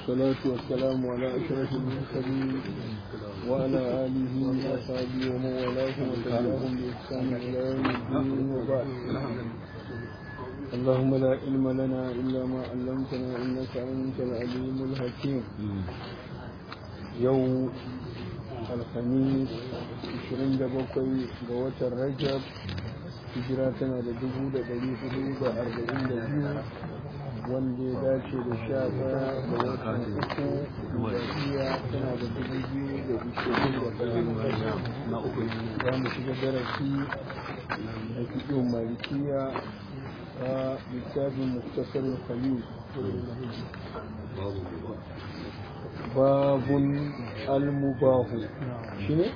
والصلاة والسلام على أشرف المرسلين وعلى آله وصحبه ومن والاه وتبعهم بإحسان إلى يوم الدين وبعد اللهم لا علم لنا إلا ما علمتنا إنك أنت العليم الحكيم يوم الخميس 27 ga watan Rajab hijira tana da dubu da ɗari hudu da arba'in da biyu wanda ya dace da sha ɗaya da watan uku miladiya tana da dubu biyu da ishirin da ɗaya za mu shiga darasi a cikin malikiya a littafin muktasar khalil babun almubahu shi ne?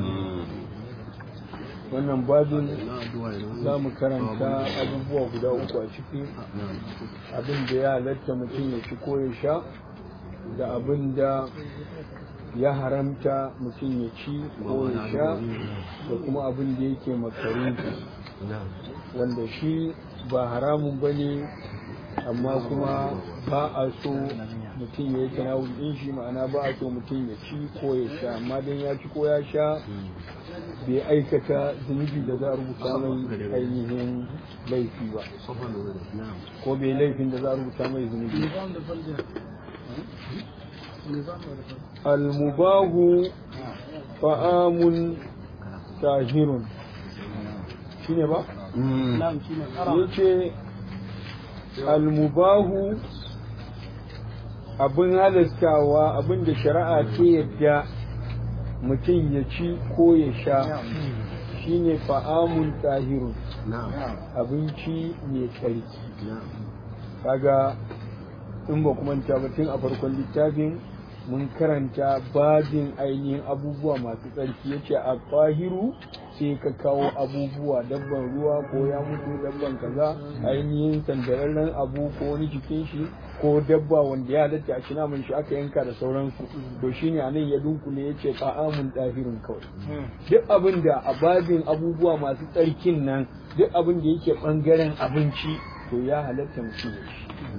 wannan babin za mu karanta abubuwa guda uku a ciki abin da ya halatta mutum ya ci ko ya sha da abin da ya haramta mutum ya ci ko ya sha da kuma abin da yake makaruki wanda shi ba haramun ba ne amma kuma ba a so mutum ya yi tanawul din shi ma'ana ba a so mutum ya ci ko ya sha amma dan ya ci ko ya sha bai aikata zunubi da za a rubuta mai ainihin laifi ba ko bai laifin da za a rubuta mai zunubi almubahu fa'amun tahirun shine ba? yace almubahu abin halastawa abin da shari'a ta yadda mutum ya ci ko ya sha shine fa'amun tahirun abinci mai tsarki kaga in ba kuma tun a farkon littafin mun karanta babin ainihin abubuwa masu tsarki yace a tahiru sai ka kawo abubuwa dabban ruwa ko ya mutu dabban kaza ainihin sandararren abu ko wani jikin shi ko dabba wanda ya halatta a cina shi aka yanka da sauransu to shine anan ya dunkule ya ce ta'amun ɗahirin kawai duk abin da a babin abubuwa masu tsarkin nan duk abin da yake ɓangaren abinci to ya halatta mutum ya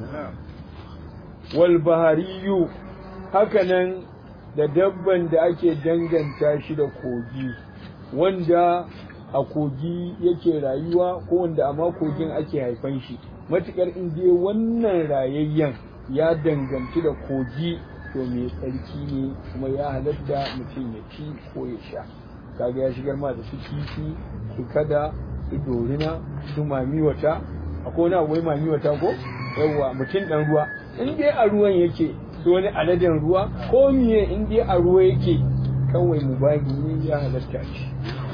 ci wal bahariyu hakanan da dabban da ake danganta shi da kogi wanda a kogi yake rayuwa ko wanda a kogin ake haifan shi matukar in je wannan rayayyen ya danganci da kogi to mai tsarki ne kuma ya halatta mutum ya ci ko ya sha kaga ya shigar ma da su kifi su kada su dorina su mamiwata akwai wani abu mamiwata ko yawwa mutum dan ruwa in dai a ruwan yake su wani aladen ruwa ko miye in dai a ruwa yake kawai mubahi ne ya halatta shi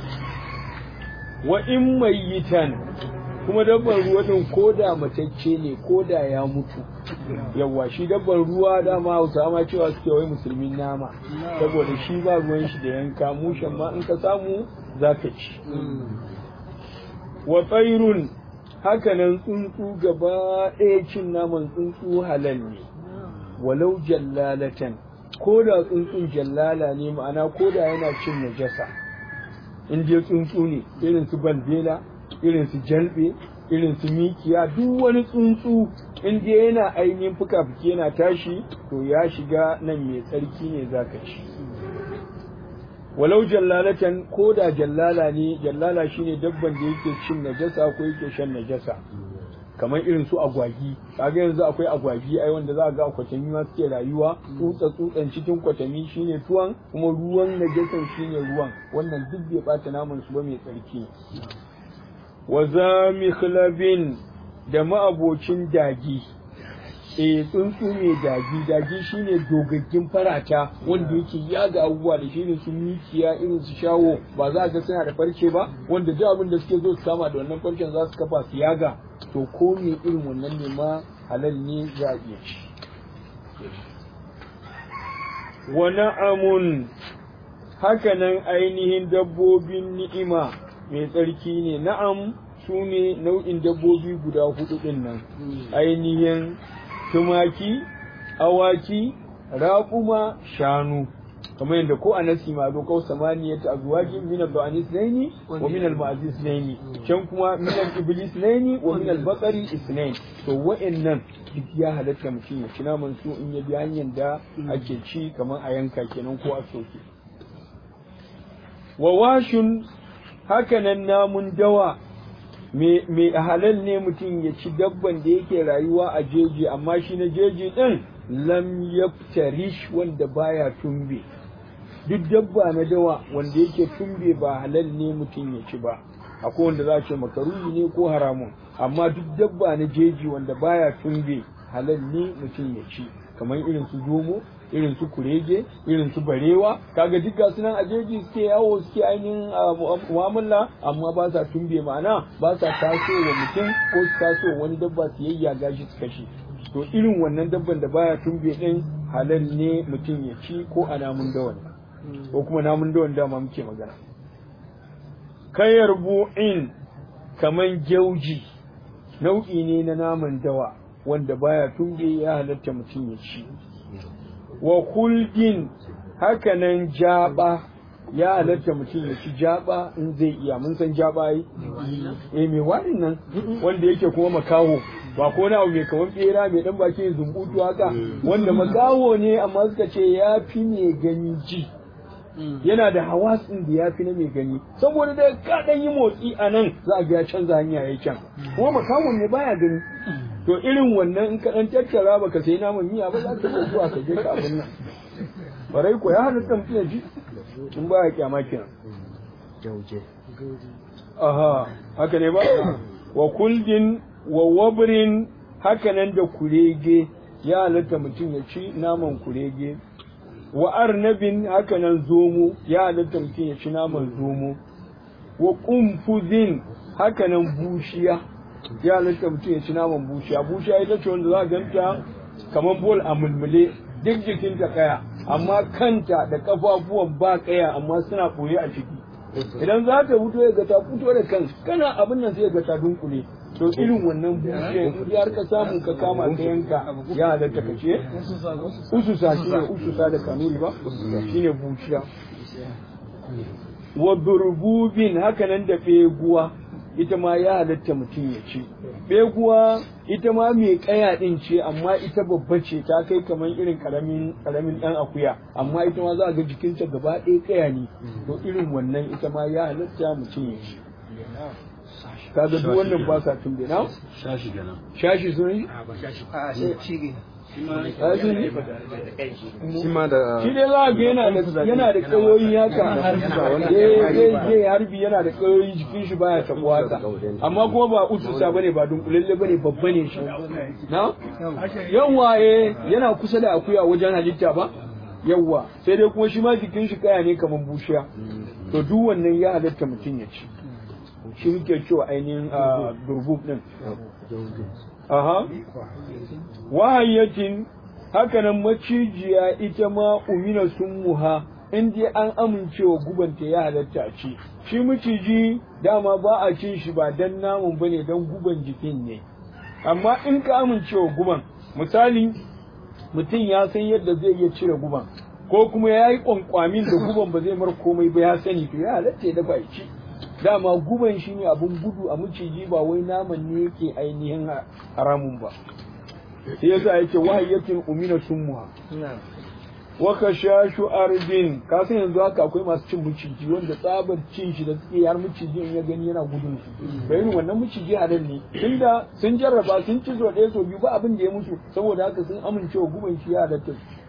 wa in mayyitan kuma dabban ruwa din ko da matacce ne ko da ya mutu yawa shi dabban ruwa dama hausa ma cewa suke wai musulmin nama saboda shi ba ruwan shi da yanka mushen ma in ka samu za ka ci wa tsairun hakanan tsuntsu gaba ɗaya cin naman tsuntsu halal ne walau jallalatan ko da tsuntsun jallala ne ma'ana ko da yana cin najasa in je tsuntsu ne irin su bandela irin su jalbe irin su mikiya duk wani tsuntsu in je yana ainihin fuka-fuki yana tashi to ya shiga nan mai tsarki ne zaka ci walau jallalatan ko da jallala ne jallala shine dabban da yake cin najasa ko yake shan najasa kamar irin su agwagi kaga yanzu akwai agwagi ai wanda za ga kwatami ma suke rayuwa tsutsa tsutsan cikin kwatami shine tuwon kuma ruwan najasan shine ruwan wannan duk bai bata naman su ba mai tsarki wa zamikhlabin da ma'abocin dagi e tsuntsu mai dagi dagi shine dogaggin farata wanda yake yaga abubuwa da shine su mikiya irin su shawo ba za ga suna da farce ba wanda duk abin da suke zo su kama da wannan farcen za su kafa su yaga to ko me irin wannan ne ma halal ne za a iya ci wa na'amun hakanan ainihin dabbobin ni'ima mai tsarki ne na'am su ne nau'in dabbobi guda hudu din nan ainihin tumaki awaki raƙuma shanu kamar yadda ko anasi ma zo kau samaniya ta azwajin min al-ba'ani isnaini wa min al-ma'zi isnaini can kuma min al-iblis isnaini wa min al-baqari isnain to wa'annan duk ya halatta mutum ya ci naman su in ya bi hanyar da ake ci kamar a yanka kenan ko a soke wa washun hakanan namun dawa me halal ne mutum ya ci dabban da yake rayuwa a jeji amma shi na jeji din lam yaftarish wanda baya tumbe duk dabba na dawa wanda yake tumbe ba halal ne mutum ya ci ba akwai wanda za a ce makaruhi ne ko haramun amma duk dabba na jeji wanda baya tumbe halal ne mutum ya ci kamar irin su zomo irin su kurege irin su barewa kaga duk gasu nan a jeji suke yawo suke ainihin mu'amala amma ba sa tumbe ma'ana ba sa taso wa mutum ko su taso wani dabba su yayyaga shi su kashe to irin wannan dabban da baya tumbe din halal ne mutum ya ci ko a namun dawan ko kuma namun dawan dama muke magana kayar bu'in kaman gyauji nau'i ne na naman dawa wanda baya tumbe ya halatta mutum ya ci wa kuldin hakanan jaba ya halatta mutum ya ci jaba in zai iya mun san jaba yi eh me warin nan wanda yake kuma makaho ba ko na abu mai kaman bera mai dan baki zumbutu haka wanda makaho ne amma suka ce ya fi mai gani ji yana da hawasin da ya fi na mai gani saboda da ka dan yi motsi a nan za a ga ya canza hanya ya can kuma makahon ne baya gani to irin wannan in ka dan tattara baka sai naman miya ba za ka iya zuwa ka je ka abin nan barai ko ya halatta mutum ya ji in ba ya kyama kenan aha haka ne ba wa kuldin wa wabrin haka nan da kurege ya halatta mutum ya ci naman kurege wa arnabin haka nan zomo ya halatta mutum ya ci naman zomo wa kumfuzin haka nan bushiya ya halatta mutum ya ci naman bushiya bushiya ita ce wanda za a ganta kamar bol a mulmule duk jikinta kaya amma kanta da kafafuwan ba kaya amma suna ɓoye a ciki idan za ta fito ya ga ta fito da kan kana abin nan sai ga ta dunkule to irin wannan bushe in har ka samu ka kama ka yanka ya halatta ka ce ususa shine ususa da kanuri ba shine bushiya wa burbubin hakanan da beguwa ita ma ya halatta mutum ya ci beguwa ita ma mai kaya din ce amma ita babba ce ta kai kamar irin karamin karamin dan akuya amma ita ma za ga jikinta gaba ɗaya kaya ne to irin wannan ita ma ya halatta mutum ya ci kaga duk wannan ba sa tumbe na shashi kenan shashi sun yi a shi shi ma da shi dai za ga yana da yana da kayoyi haka eh zai harbi yana da kayoyi jikin shi baya tabuwa haka amma kuma ba ususa bane ba dunkulalle bane babba ne shi na yawa eh yana kusa da akuya wajen halitta ba yawa sai dai kuma shi ma jikin shi kaya ne kamar bushiya to duk wannan ya halatta mutum ya ci shi muke cewa ainihin durbub din aha wahayyacin hakanan macijiya ita ma umina sun muha in dai an amincewa gubanta ya halatta a ci shi maciji dama ba a cin shi ba dan namun bane dan guban jikin ne amma in ka amincewa guban misali mutum ya san yadda zai iya cire guban ko kuma ya yi kwankwamin da guban ba zai mar komai ba ya sani to ya halatta ya dafa ya ci dama guban shi ne abin gudu a maciji ba wai naman ne yake ainihin haramun ba sai yasa yake wahayyatin umina summuha wa kashashu ardin ka san yanzu haka akwai masu cin miciji wanda tsabar cin shi da suke har miciji in ya gani yana gudun su bai irin wannan miciji halal ne tunda sun jarraba sun ci so ɗaya so biyu ba abin da ya mutu saboda haka sun amince wa guban shi ya halatta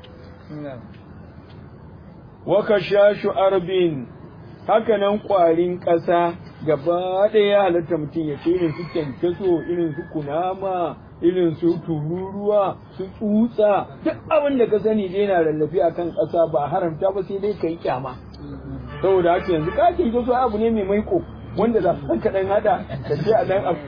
wa kashashu ardin haka nan ƙwarin ƙasa gaba ɗaya ya halatta mutum ya ce irin su kyankyaso irin su kunama irin su tururuwa su tsutsa duk abin da ka sani dai na lallafi a kan ƙasa ba haramta ba sai dai ka yi kyama saboda haka yanzu ka kyankyaso abu ne mai maiko wanda za su ka dan hada ka ce a dan abu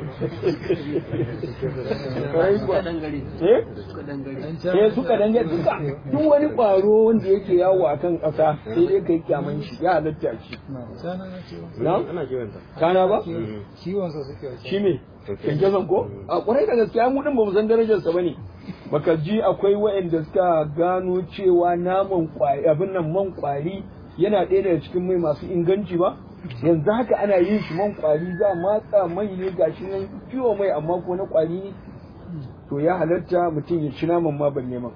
eh suka dangare duka duk wani ƙwaro wanda yake yawo a kan ƙasa sai dai ka yi kyaman shi ya halatta shi na ana kiwanta kana ba kiwon sa suke shi me kyankyason ko a kwarai da gaskiya mu din ba mu san darajar sa bane baka ji akwai waɗanda suka gano cewa naman kwari abin nan man kwari yana ɗaya daga cikin mai masu inganci ba yanzu haka ana yin shi man kwari za matsa mai ne gashi nan ciwo mai amma ko na kwari ne to ya halatta mutum ya ci naman ma ban neman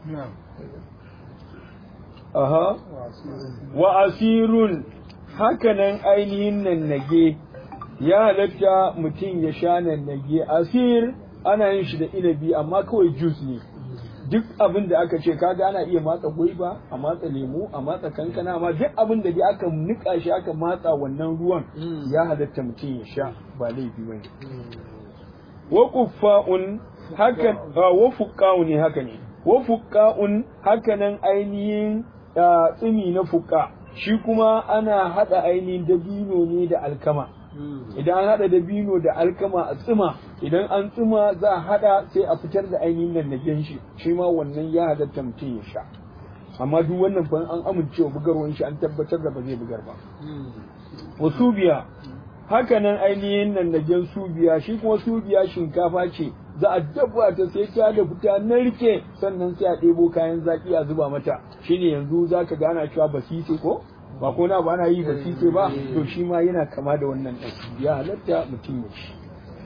aha wa asirun hakanan ainihin nan nage ya halatta mutum ya sha nan nage asir ana yin shi da inabi amma kawai juice ne duk abin da aka ce kaga ana iya matsa gwaiba a matsa lemu a matsa kankana amma duk abin da dai aka nika shi aka matsa wannan ruwan ya halatta mutum ya sha ba laifi bane wa kuffa'un hakan wa fuqa'u ne haka ne wa fuqa'un hakanan ainihin tsimi na fuqa shi kuma ana hada ainihin dabino ne da alkama idan an hada dabino da alkama a tsima idan an tsima za a hada sai a fitar da ainihin nan na shi shi ma wannan ya halatta mutum ya sha amma duk wannan ban an amincewa bugarwan shi an tabbatar da ba zai bugar ba wasu biya hakanan ainihin nan na subiya shi kuma subiya shinkafa ce za a dabba ta sai ta da fita narke sannan sai a ɗebo kayan zaki a zuba mata shine yanzu zaka gana cewa basise ko ba ko na ba na yi basise ba to shi ma yana kama da wannan ɗan ya halatta mutum ya ci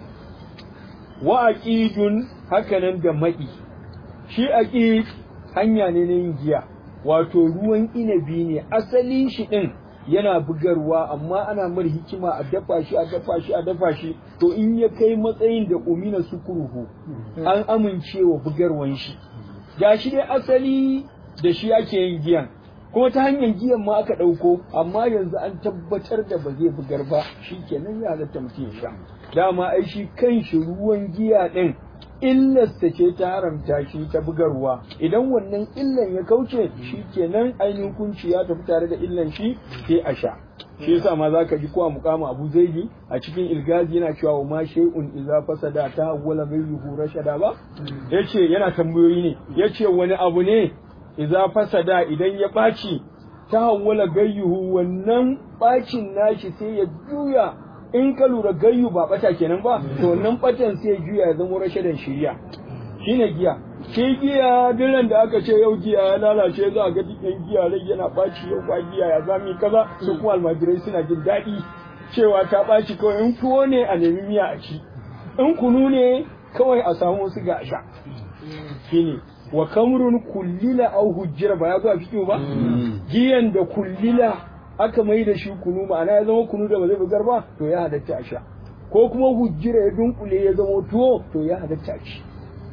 wa aqidun hakanan da maɗi shi aqid hanya ne na yin giya wato ruwan inabi ne asalin shi ɗin yana bugarwa amma ana mar hikima a dafa shi a dafa shi a dafa shi to in ya kai matsayin da umina sukuruhu an amincewa bugarwan shi ga shi dai asali da shi ake yin giyan kuma ta hanyar giyan ma aka ɗauko amma yanzu an tabbatar da ba zai bugar ba shi kenan ya halatta mutum ya sha dama ai shi kan shi ruwan giya ɗin illarsa ce ta haramta shi ta bugarwa idan wannan illan ya kauce shi kenan ainihin kunci ya tafi tare da illan shi sai a sha shi yasa ma zaka ji ko a muqama Abu Zaidi a cikin ilgazi yana cewa wa ma shay'un idza fasada ta hawwala ghayruhu rashada ba yace yana tambayoyi ne yace wani abu ne idza fasada idan ya baci ta hawwala gayyuhu wannan bacin nashi sai ya juya in ka lura gayyu ba bata kenan ba to wannan batan sai juya ya zama rashadan shiriya shine giya shi giya diran da aka ce yau giya ya lalace za a ga dukkan giya rai yana baci yau kwa giya ya zami kaza su kuma almajirai suna jin daɗi cewa ta baci kawai in tuwo ne a nemi miya a ci in kunu ne kawai a samu su ga a sha shine wa kamrun kullila au hujjira ba ya zo a fiƙo ba giyan da kullila aka mai da shi kunu ma'ana ya zama kunu da ba zai bugar ba to ya halatta a sha ko kuma hujjira ya dunkule ya zama tuwo to ya halatta a ci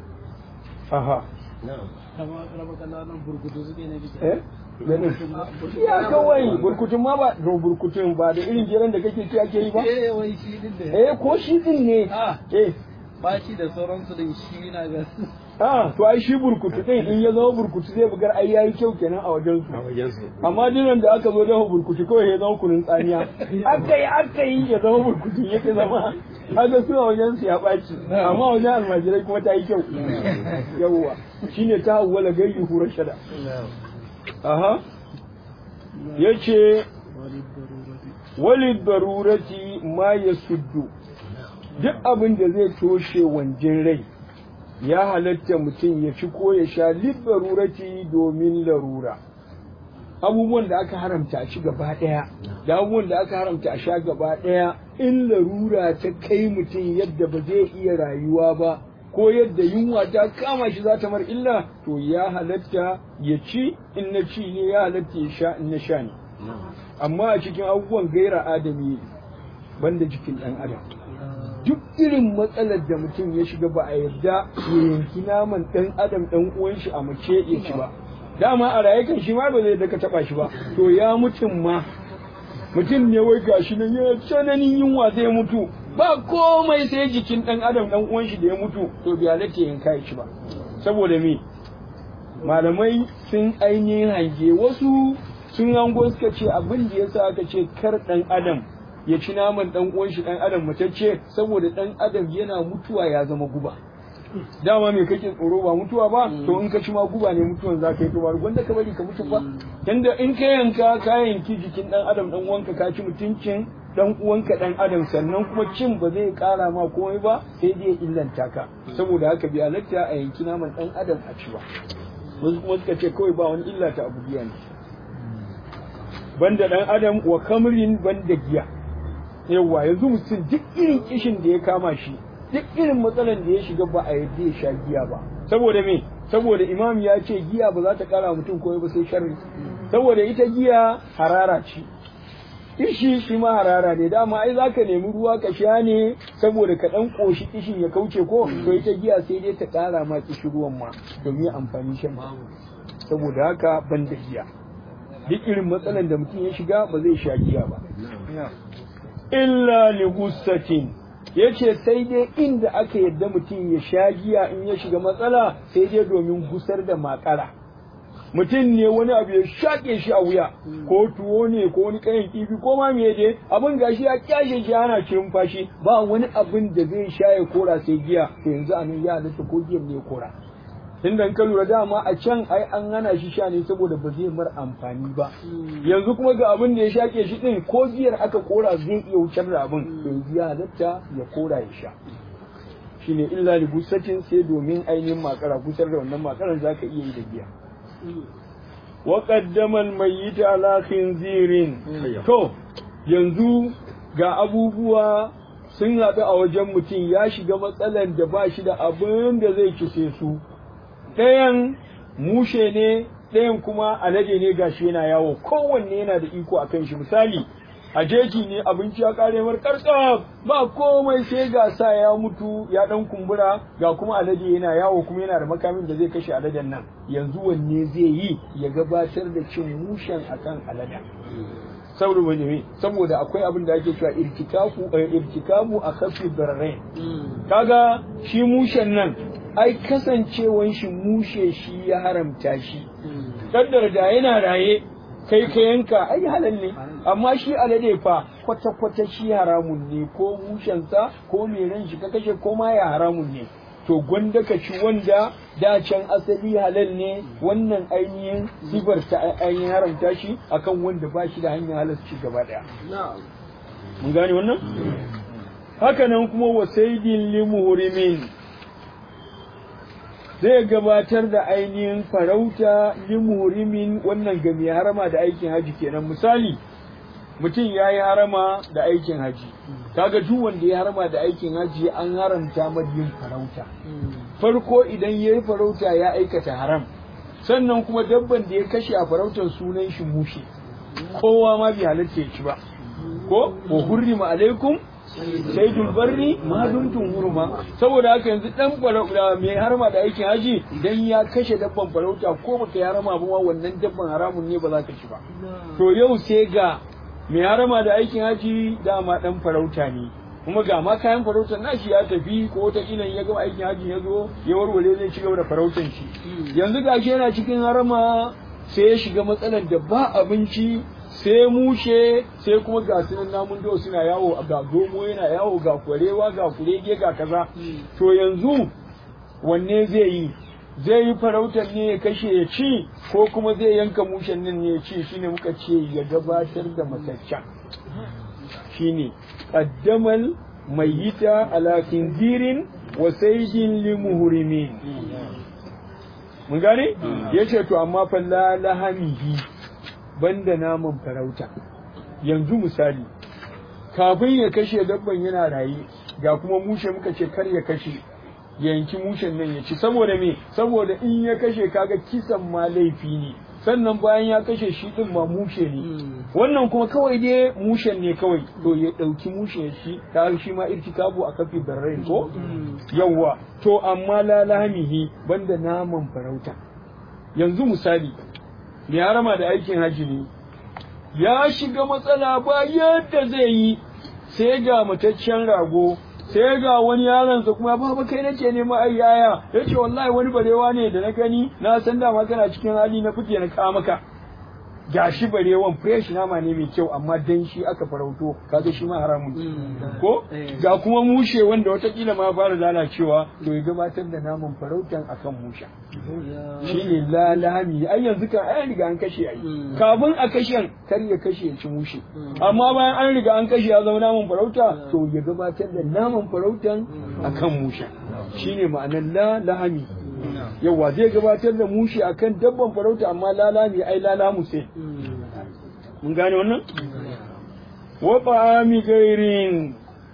aha ya kawai burkutun ma ba to burkutun ba da irin jiran da kake ci ake yi ba eh ko shi din ne eh baci da sauransu din shi na ga Ah, to ai shi burkutu din in ya zama burkutu zai bugar ai yayi kyau kenan a wajen su. Amma dinan da aka zo dafa burkutu kawai ya zama kunun tsaniya. Aka yi aka yi ya zama burkutu yake zama. Haka su a wajen su ya ɓaci. Amma wajen almajirai kuma ta yi kyau. Yawwa. Shine ta hawwala gayyu hurar shada. Aha. Yace walid darurati ma yasuddu. Duk abin da zai toshe wanjin rai. ya halatta mutum ya ci ko ya sha libbarurati domin larura abubuwan da aka haramta a ci gaba ɗaya da abubuwan da aka haramta a sha gaba ɗaya in larura ta kai mutum yadda ba zai iya rayuwa ba ko yadda yunwa ta kama shi za ta mar illa to ya halatta ya ci in na ci ne ya halatta ya sha in na sha ne amma a cikin abubuwan gaira adami banda jikin ɗan adam duk irin matsalar da mutum ya shiga ba a yarda ya yanki naman ɗan adam ɗan uwan shi a mace ya ci ba dama a raye kan shi ma ba zai daka taba shi ba to ya mutum ma mutum ne wai gashi nan ya tsananin yunwa zai mutu ba komai sai jikin ɗan adam ɗan uwan shi da ya mutu to bai halatta yanka ya ci ba saboda me malamai sun ainihin hange wasu sun hango suka ce abin da yasa aka ce kar ɗan adam ya ci naman dan uwan shi dan adam matacce saboda dan adam yana mutuwa ya zama guba dama me kake tsoro ba mutuwa ba to in ka ci ma guba ne mutuwan za ka yi to ba wanda ka bari ka mutu ba tunda in ka yanka ka yanki jikin dan adam dan uwanka ka ci mutuncin dan uwanka dan adam sannan kuma cin ba zai kara ma komai ba sai dai illanta ka saboda haka bi halatta a yanki naman dan adam a ci ba wasu kuma suka ce kawai ba wani illa ta abu biya ne banda dan adam wa kamrin banda giya yawa yanzu mutum duk irin kishin da ya kama shi duk irin matsalan da ya shiga ba a yadda ya sha giya ba saboda me saboda imam ya ce giya ba za ta kara mutum komai ba sai sharri saboda ita giya harara ce kishi shi ma harara ne dama ai zaka nemi ruwa ka sha ne saboda ka dan koshi kishin ya kauce ko to ita giya sai dai ta kara ma kishi ruwan ma domin amfani shan saboda haka ban da giya duk irin matsalan da mutum ya shiga ba zai sha giya ba illa li gussatin yace sai dai inda aka yadda mutum ya sha giya in ya shiga matsala sai dai domin gusar da makara mutum ne wani abu ya shaƙe shi a wuya ko tuwo ne ko wani kayan kifi ko ma me dai abin gashi ya kyashe shi ana cirin fashi ba wani abin da zai sha ya kora sai giya to yanzu a nan ya halatta ko giyar ne ya kora tunda ka lura dama a can ai an hana shi sha ne saboda ba zai mar amfani ba yanzu kuma ga abin da ya shake shi din ko giyar aka kora zai iya wucar da abin to yanzu ya halatta ya kora ya sha shine illa li gusatin sai domin ainihin makara kusar da wannan makaran zaka iya yi da giya wa qaddama al-mayyit ala khinzirin to yanzu ga abubuwa sun haɗu a wajen mutum ya shiga matsalan da ba shi da abin da zai kise su ɗayan mushe ne ɗayan kuma alade ne gashi yana yawo kowanne yana da iko a kan shi misali a jeji ne abinci ya kare mar karkab ba komai sai ga sa ya mutu ya dan kumbura ga kuma alade yana yawo kuma yana da makamin da zai kashe aladen nan yanzu wanne zai yi ya gabatar da cin mushen akan alada saboda wani ne saboda akwai abin da ake cewa irtikafu irtikabu a kafi barrain kaga shi mushen nan ai kasancewan shi mushe shi ya haramta shi kaddar da yana raye kai ka yanka ai halal ne amma shi alade fa kwata kwata shi haramun ne ko mushensa ko mai ran shi ka kashe ko ma ya haramun ne to gwanda ka ci wanda da can asali halal ne wannan ainihin sifar ta ainihin haramta shi akan wanda ba shi da hanyar halarci gaba daya mun gane wannan haka nan kuma wasaidin limuhurimin zai gabatar da ainihin farauta limurimin wannan ga mai harama da aikin haji kenan misali mutum ya yi harama da aikin haji kaga duk wanda ya harama da aikin haji an haramta yin farauta farko idan ya yi farauta ya aikata haram sannan kuma dabban da ya kashe a farautar sunan shi mushe kowa ma bai halatta ya ci ba ko wa hurrima alaikum saidul barri ma dumtum hurma saboda haka yanzu dan farauta mai harma da aikin haji idan ya kashe dabban farauta ko baka ya harama ba wannan dabban haramun ne ba za ka ci ba to yau sai ga mai harama da aikin haji dama dan farauta ne kuma ga ma kayan farautar nashi ya tafi ko ta ilan ya gama aikin haji ya zo ya warware zai ci gaba da farautan shi yanzu gashi yana cikin harama sai ya shiga matsalar da ba abinci sai mushe sai kuma ga sunan namun dawa suna yawo ga zomo yana yawo ga kwarewa ga kurege ga kaza to yanzu wanne zai yi zai yi farautar ne ya kashe ya ci ko kuma zai yanka mushen nan ne ya ci shine muka ce ya gabatar da mataccen shine qaddamal mayyita ala khinzirin wa saydin limuhrimin mun gane yace to amma fa la lahamihi banda naman farauta yanzu misali kafin ya kashe dabban yana raye ga kuma mushe muka ce kar ya kashe ya yanki mushen nan ya ci saboda me saboda in ya kashe kaga kisan ma laifi ne sannan bayan ya kashe shi din ma mushe ne wannan kuma kawai dai mushen ne kawai to ya dauki mushe ya ci ta shi ma irtikabu a kafi barrain ko yawwa to amma la lahamihi banda naman farauta yanzu misali mai harama da aikin haji ne ya shiga matsala ba yadda zai yi sai ga mataccen rago sai ga wani yaronsa kuma ba ba kai nake nema ai yaya yace wallahi wani barewa ne da na gani na san dama kana cikin hali na fike na kawo maka gashi barewan fresh nama ne mai kyau amma dan shi aka farauto kaga shi ma haramun ko ga kuma mushe wanda watakila ma fara lalacewa to ya gabatar da naman farautan akan musha shine la lahami ai yanzu kan ai riga an kashe ai kafin a kashen kar ya kashe ya ci mushe amma bayan an riga an kashe ya zama naman farauta to ya gabatar da naman farautan akan musha shine ma'anar la lahami yawa zai gabatar da mushi akan dabban farauta amma lalami ai lalamu sai mun gane wannan wa ta'ami gairin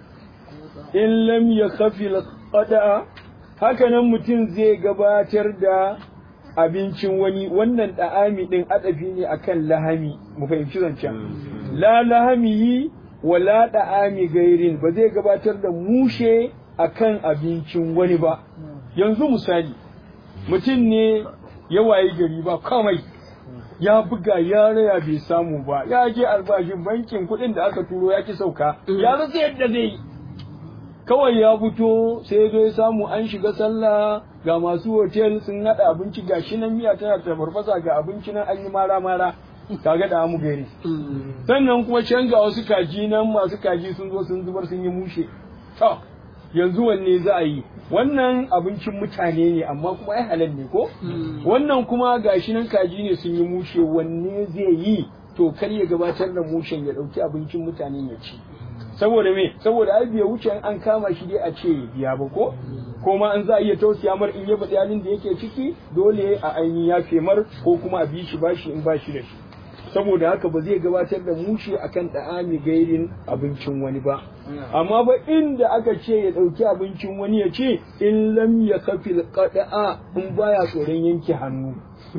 in lam yakhafi al-qada haka nan mutum zai gabatar da abincin wani wannan da'ami din adafi ne akan lahami mu fahimci zancen la lahami wala da'ami gairin ba zai gabatar da mushe akan abincin wani ba yanzu misali mutum ne ya wayi gari ba kamai ya buga ya raya bai samu ba ya je albashin bankin kuɗin da aka turo ya ki sauka ya rasa yadda zai yi kawai ya fito sai ya zo ya samu an shiga sallah ga masu hotel sun haɗa abinci ga shi nan miya tana ta farfasa ga abinci nan an yi mara mara kaga da amu gari sannan kuma can ga wasu kaji nan masu kaji sun zo sun zubar sun yi mushe to yanzu wanne za a yi wannan abincin mutane ne amma kuma ai halal ne ko wannan kuma gashi nan kaji ne sun yi mushe wanne zai yi to kar ya gabatar da mushen ya dauki abincin mutane ya ci saboda me saboda ai bai wuce an kama shi dai a ce biya ba ko ko ma an za a iya tausaya mar in ya faɗi halin da yake ciki dole a ainihin ya femar ko kuma a bi shi bashi in bashi da shi saboda haka ba zai gabatar da mushe akan da'ami gairin abincin wani ba amma ba inda aka ce ya ɗauki abincin wani ya ce in lam ya kafi qada'a in baya tsoron yanke hannu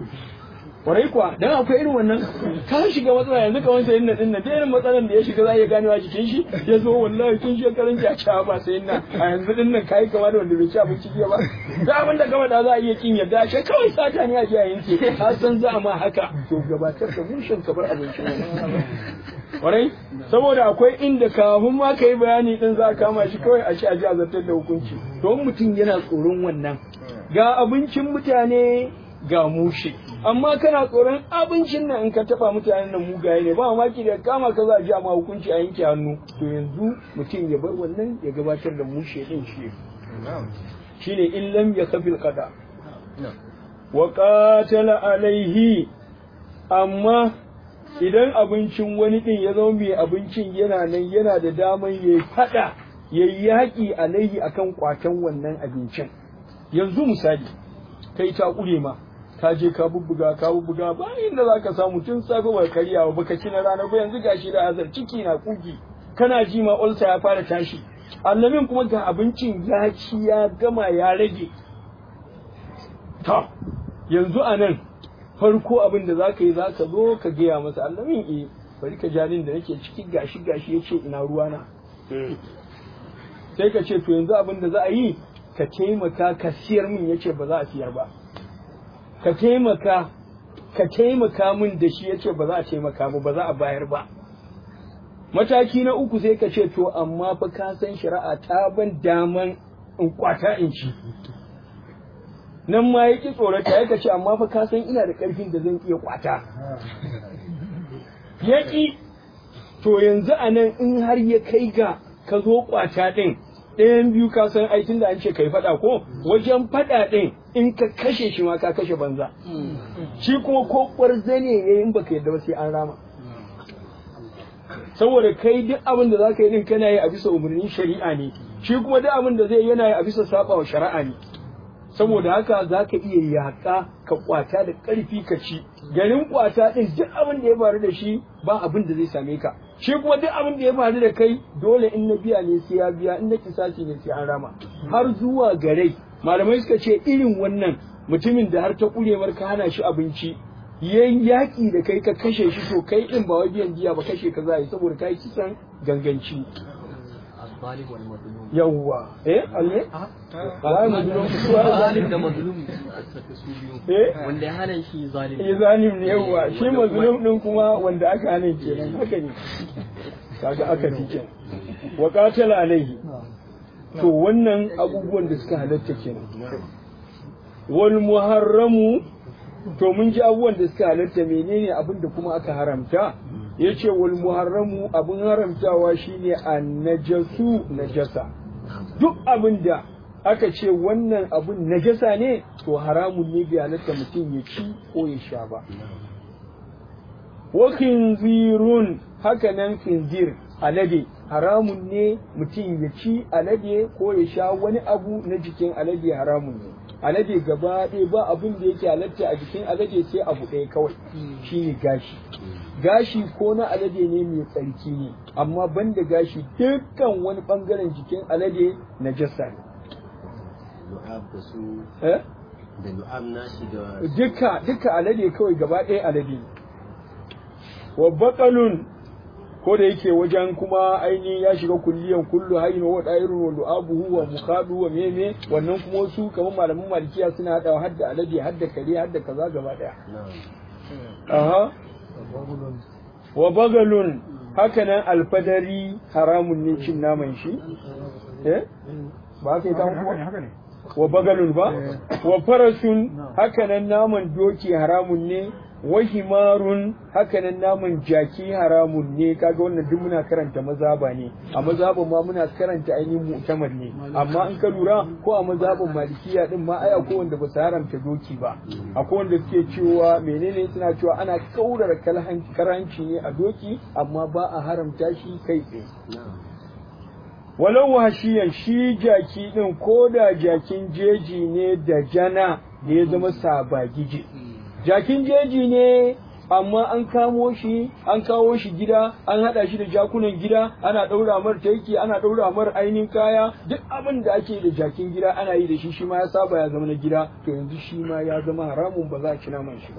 kwarai kuwa dan akwai irin wannan ka shiga matsala yanzu ka wanda yin din nan da irin matsalan da ya shiga za ya gane wa jikin shi ya zo wallahi tun shekaran ya ci ba sai na a yanzu din nan kai kama da wanda bai ci abinci jiya ba da abin da gaba da za a iya kin yadda shi kawai sata ne a ji a yanke ka san za a ma haka to gabatar da mushin ka bar abincin wani kwarai saboda akwai inda kafin ma ka yi bayani din za a kama shi kawai a ci a ji a zartar da hukunci to mutum yana tsoron wannan ga abincin mutane ga mushe amma kana tsoron abincin nan in ka taba mutanen nan mugaye ne ba mamaki da kama ka za a ji ma hukunci a yanke hannu to yanzu mutum ya bar wannan ya gabatar da mushe din shi shine in lam yakfil qada wa qatala alaihi amma idan abincin wani din ya zama mai abincin yana nan yana da daman yayi fada yayi yaki alaihi akan kwatan wannan abincin yanzu misali kai ta kure ma ka je ka bubbuga ka bubbuga ba inda za ka samu tun safe ba karyawa ba ka ci na rana ba yanzu gashi da azar ciki na kugi kana ji ma ulsa ya fara tashi allamin kuma ga abincin ya ci ya gama ya rage ta yanzu a nan farko abin da za ka yi za ka zo ka gaya masa allamin e bari ka jarin da nake ciki gashi gashi ya ce ina ruwana sai ka ce to yanzu abin da za a yi ka taimaka ka siyar min ya ce ba za a siyar ba ka taimaka ka taimaka min da shi yace ba za a taimaka ba ba za a bayar ba mataki na uku sai ka ce to amma fa ka san shari'a ta ban daman in kwata in ci nan ma yaki tsorata ya ka ce amma fa ka san ina da karfin da zan iya kwata yaki to yanzu a nan in har ya kai ga ka zo kwata din ɗayan biyu ka san aikin da an ce kai faɗa ko wajen faɗa ɗin in ka kashe shi ma ka kashe banza shi kuma ko ƙwarzane ne in baka yadda ba sai an rama saboda kai duk abin da zaka yi din kana yi a bisa umarnin shari'a ne shi kuma duk abin da zai yana yi a bisa saba wa shari'a ne saboda haka zaka iya yaƙa ka kwata da ƙarfi ka ci garin kwata din duk abin da ya faru da shi ba abin da zai same ka shi kuma duk abin da ya faru da kai dole in na biya ne sai ya biya in na kisasi ne sai an rama har zuwa garai malamai suka ce irin wannan mutumin da har ta kurewar ka hana shi abinci yayin yaƙi da kai ka kashe shi to kai din ba wai biyan diya ba kashe ka za yi saboda kai kisan ganganci yawwa eh alme a mazlum zalim da mazlum eh wanda ya hana shi zalim eh zalim ne yawwa shi mazlum din kuma wanda aka hana kenan haka ne kaga aka fi kenan wa qatala alaihi to wannan abubuwan da suka halatta kenan wal muharramu to mun ji abubuwan da suka halatta menene abin da kuma aka haramta yace wal muharramu abin haramtawa shine annajasu najasa duk abin da aka ce wannan abun najasa ne to haramun ne bai halatta mutum ya ci ko ya sha ba wa khinzirun haka nan khinzir alade haramun ne mutum ya ci alade ko ya sha wani abu na jikin alade haramun ne alade gaba ɗaya ba abin da yake halatta a jikin alade sai abu ɗaya kawai shine gashi gashi ko na alade ne mai tsarki ne amma banda gashi dukkan wani ɓangaren jikin alade na jasa ne lu'ab da su eh? da lu'ab nashi da duka duka alade kawai gaba ɗaya alade ne wa baƙalun ko da yake wajen kuma ainihin ya shiga kulliyan kullu hayin wa da'irun wa lu'abuhu wa mukhadu wa meme wannan kuma wasu kamar malaman malikiya suna hadawa hadda alade hadda kare hadda kaza gaba ɗaya na'am aha wa bagalun hakanan alfadari haramun ne cin naman shi eh ba ka yi ta kuwa wa bagalun ba wa farasun hakanan naman doki haramun ne wa himarun hakanan naman jaki haramun ne kaga wannan duk muna karanta mazaba ne a mazabin ma muna karanta ainihin mu'tamar ne amma in ka lura ko a mazabin malikiya din ma ai akwai wanda ba su haramta doki ba akwai wanda suke cewa menene suna cewa ana kaurara kalhan karanci ne a doki amma ba a haramta shi kai tsaye na'am walau wahashiyan shi jaki din ko da jakin jeji ne da jana da ya zama sabagije jakin jeji ne amma an kamo shi an kawo shi gida an hada shi da jakunan gida ana daura mar taiki ana daura mar ainihin kaya duk abin da ake da jakin gida ana yi da shi shi ma ya saba ya zama na gida to yanzu shi ma ya zama haramun ba za a ci naman shi ba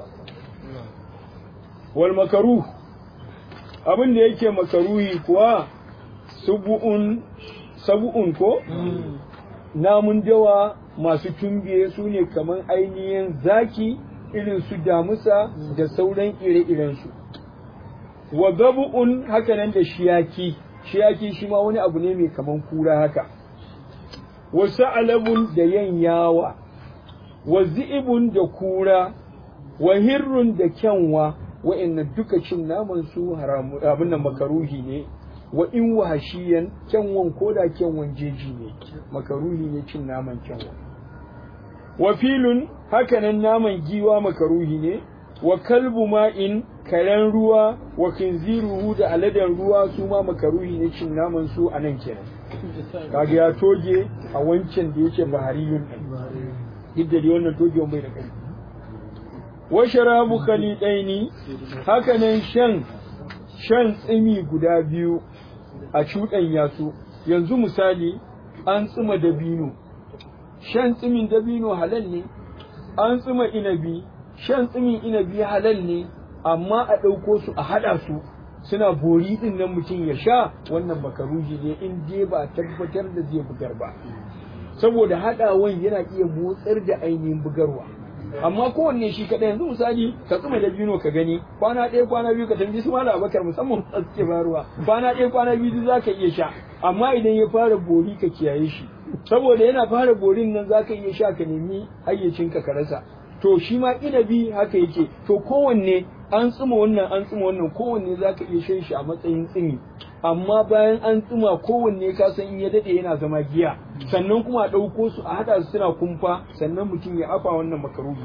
wal makaruh abin da yake makaruhi kuwa subu'un sabu'un ko namun dawa masu tumbiye su ne kamar ainihin zaki irin su damusa da sauran ire-irensu wa gabu'un hakanan da shiyaki shiyaki shi ma wani abu ne mai kaman kura haka wa sa'alabun da yanyawa wa zi'ibun da kura wa hirrun da kyanwa wa'annan duka cin naman su haramu abin nan makaruhi ne wa in wahashiyan kyanwan koda kyanwan jeji ne makaruhi ne cin naman kyanwa wa filun hakanan naman giwa makaruhi ne wa kalbu ma'in karen ruwa wa kinziruhu da aladen ruwa su ma makaruhi ne cin naman su a nan kenan kaga ya toge a wancan da yake bahariyun duk da dai wannan togewan bai da kai wa sharabu khalidaini hakanan shan shan tsimi guda biyu a cuɗanya su yanzu misali an tsima dabino shan tsimin dabino halal ne an tsima inabi shan tsimin inabi halal ne amma a ɗauko su a haɗa su suna bori ɗin nan mutum ya sha wannan makaruhi ne in dai ba a tabbatar da zai bugar ba saboda haɗawan yana iya motsar da ainihin bugarwa amma kowanne shi kaɗai yanzu misali ka tsuma da bino ka gani kwana ɗaya kwana biyu ka tambayi su mala abakar musamman a suke faruwa kwana ɗaya kwana biyu za ka iya sha amma idan ya fara bori ka kiyaye shi saboda yana fara borin nan za ka iya sha ka nemi hayyacinka ka rasa to shi ma inabi haka yake to kowanne an tsuma wannan an tsuma wannan kowanne za ka iya shan shi a matsayin tsimi amma bayan an tsuma kowanne ka san in ya dade yana zama giya sannan kuma a ɗauko su a haɗa su suna kumfa sannan mutum ya afa wannan makaruhi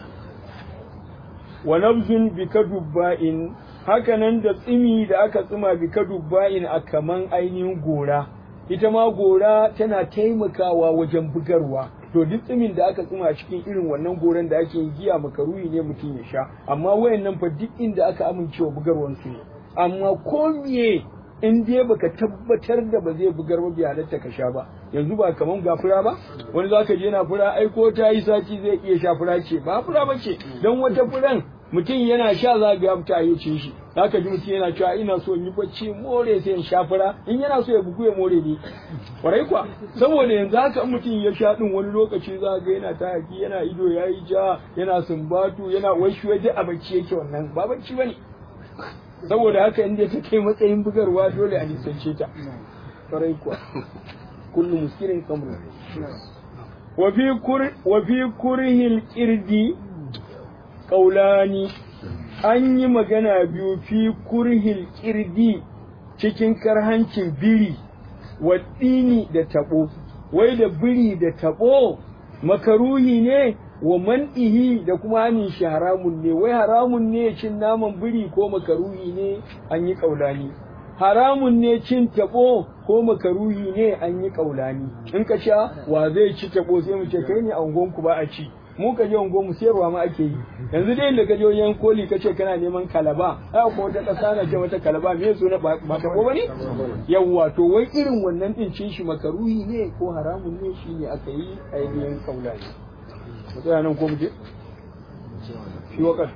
wa nabzun bi kadubba'in hakanan da tsimi da aka tsima bi kadubba'in a kaman ainihin gora ita ma gora tana taimakawa wajen bugarwa to duk tsimin da aka tsima cikin irin wannan goran da ake yin giya makaruhi ne mutum ya sha amma wayannan fa duk inda aka amincewa bugarwan su ne amma ko miye in dai baka tabbatar da ba zai bugar ba bai halatta ka sha ba yanzu ba kaman ga fura ba wani zaka je na fura ai ko ta yi sati zai iya sha fura ce ba fura ba ce dan wata furan mutum yana sha za ga ta yi ce shi zaka ji mutum yana cewa ina so in yi bacci more sai in sha fura in yana so ya bugu ya more ne kwarai kwa saboda yanzu haka in mutum ya sha din wani lokaci za ga yana ta haki yana ido yayi ja yana sumbatu yana washi waje a bacci yake wannan ba bacci bane saboda haka inda ta kai matsayin bugarwa dole a nisance ta kwarai kuwa kullu muskirin kamru wa fi kur wa fi kurhil qirdi ƙaulani an yi magana biyu fi kurhil kirdi cikin karhancin biri waɗini da taɓo wai da biri da taɓo makaruhi ne wa man'ihi da kuma hanin shi haramun ne wai haramun ne cin naman biri ko makaruhi ne an yi ƙaulani haramun ne cin taɓo ko makaruhi ne an yi ƙaulani in ka sha wa zai ci taɓo sai mu ce kai ne a unguwanku ba a ci mu ka je unguwanmu sayarwa ma ake yi yanzu dai da ka je wajen koli ka ce kana neman kalaba ai ko wata ƙasa na ce wata kalaba me so na ba taɓo ba ne yawwa to wai irin wannan din cin shi makaruhi ne ko haramun ne shi ne aka yi ainihin ƙaulani mu tsaya nan ko mu je shi wakar